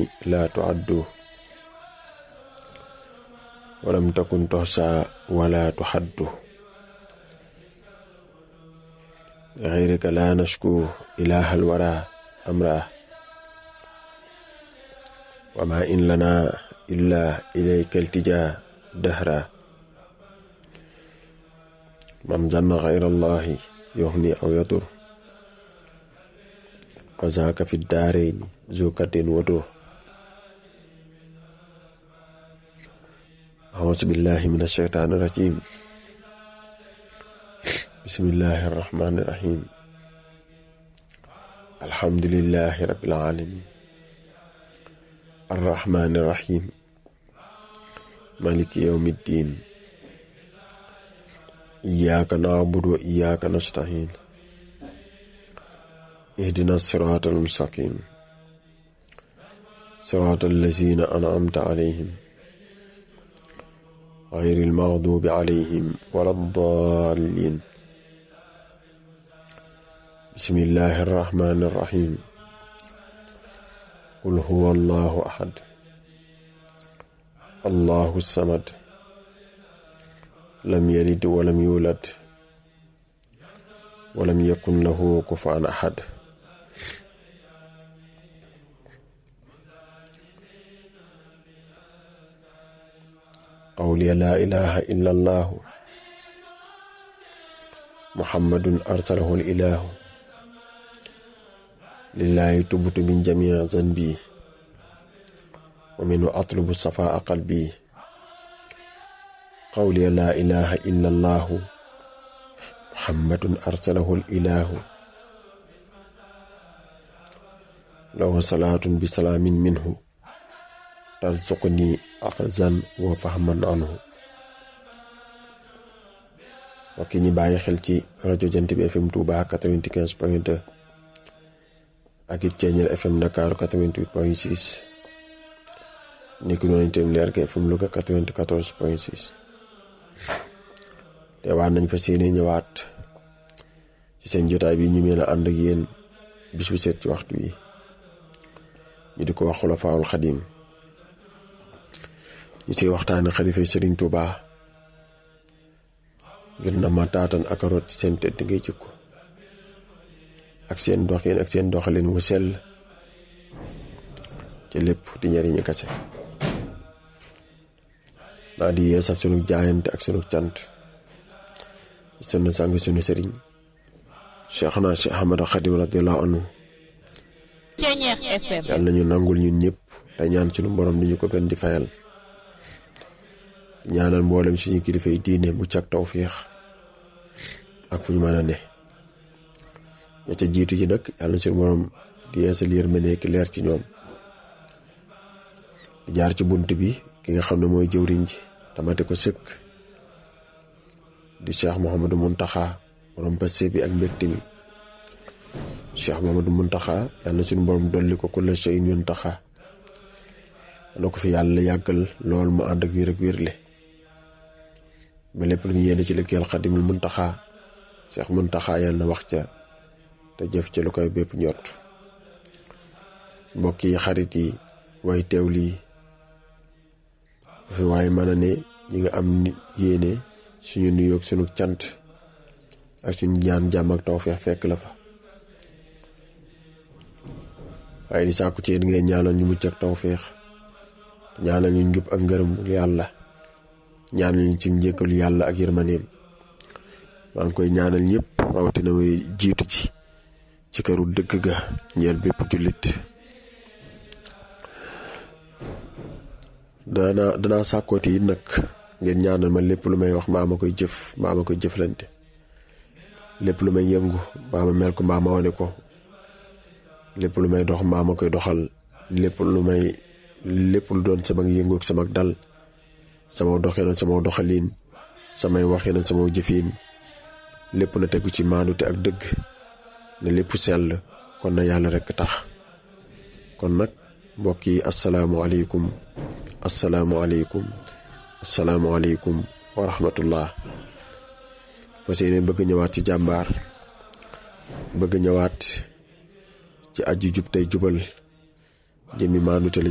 لا تعد ولم تكن تحصى ولا تحد غيرك لا نشكو إله الورى أمره وما إن لنا إلا إليك التجا دهرا من ظن غير الله يغني أو يضر فذاك في الدارين ذو كد ودر أعوذ بالله من الشيطان الرجيم بسم الله الرحمن الرحيم الحمد لله رب العالمين الرحمن الرحيم مالك يوم الدين إياك نعبد وإياك نستعين اهدنا الصراط المستقيم صراط الذين أنعمت عليهم غير المغضوب عليهم ولا الضالين بسم الله الرحمن الرحيم قل هو الله أحد الله الصمد لم يلد ولم يولد ولم يكن له كفوا أحد قولي لا إله إلا الله محمد أرسله الإله لله تبت من جميع ذنبي ومنه أطلب صفاء قلبي قولي لا إله إلا الله محمد أرسله الإله له صلاة بسلام منه ترزقني أخذا وفهما عنه mbokk ñi bàyyi xel ci rajo jant bi FM Touba 95 point 2 ak it Ceeñeer FM Dakar 88 point 6 nekk noonu itam leer ga FM Louga 94 point 6 te waan nañ fa seeni ñëwaat ci seen jotaay bi ñu mën a ànd ak yéen bis bu set ci waxtu wi ñu di ko wax Xulafaawul Xadim ñu ciy waxtaane xalifa Sëriñ Touba ngir na ma taatan ak root ci seen tëdd ngay jikko ak seen doxin ak seen doxalin wu sell ci lépp di njariñu kase naa di yeesal sunu jaayante ak sunu cant ci sunu sang sunu sëriñ Cheikh na Cheikh Ahmad Xadim radiyallahu anhu yàlla nañu nangul ñun ñëpp te ñaan sunu borom di ñu ko gën di fayal ñaanal mboolem suñu kilifa yi diine mucc ak tawfiix ak fu ñu mën a ne ña ca jiitu ji nag yàlla na suñu borom di yeesal yërmande ki leer ci ñoom di jaar ci bunt bi ki nga xam ne mooy jëwriñ ji tamate ko sëkk di cheikh Mouhamadou Mountakha borom paste bi ak mbégte mi cheikh Mouhamadou Mountakha yàlla na suñu borom dolli ko kulla shay'in yuntaxa na ko fi yàlla yàggal lool mu ànd ak wér ak wérle ba lépp lu ñu yéene ci liggéeyal xadimul muntaxa seex muntaxa yàlla na wax ca te jëf ca lu koy bépp ñott mbokk yi xarit yi way teew lii bu fi waaye mën a ne ñi nga am yéene suñu nuyoog sunu cant ak suñu ñaan jàmm ak tawfeex fekk la fa waaye di sàkku ci yéen ngeen ñaanal ñu mucc ak tawfeex ñaanal ñu njub ak ngërëm yàlla ñaanal ñu ci njëkkalu yàlla ak yërmaneem maa ngi koy ñaanal ñëpp rawatina way jiitu ci ci këru dëgg ga ñeel bépp jullit dana danaa sàkkooti yi nag ngeen ñaanal ma lépp lu may wax mbaa ma koy jëf mbaa ma koy jëflante lépp lu may yëngu mbaa ma mel ko mbaa ma wane ko lépp lu may dox mbaa ma koy doxal lépp lu may lépp lu doon sama yëngu ak sama dal sama doxee na sama doxaliin samay waxee na sama jëfiin lépp na tegu ci maandute ak dëgg ne lépp sell kon na yàlla rekk tax kon nag mbokk yi asalaamualeykum asalaamualeykum asalaamualeykum wa rahmatullah fas yéene bëgg ñëwaat ci jàmbaar bëgg ñëwaat ci aju jub tey jubal jëmmi maandute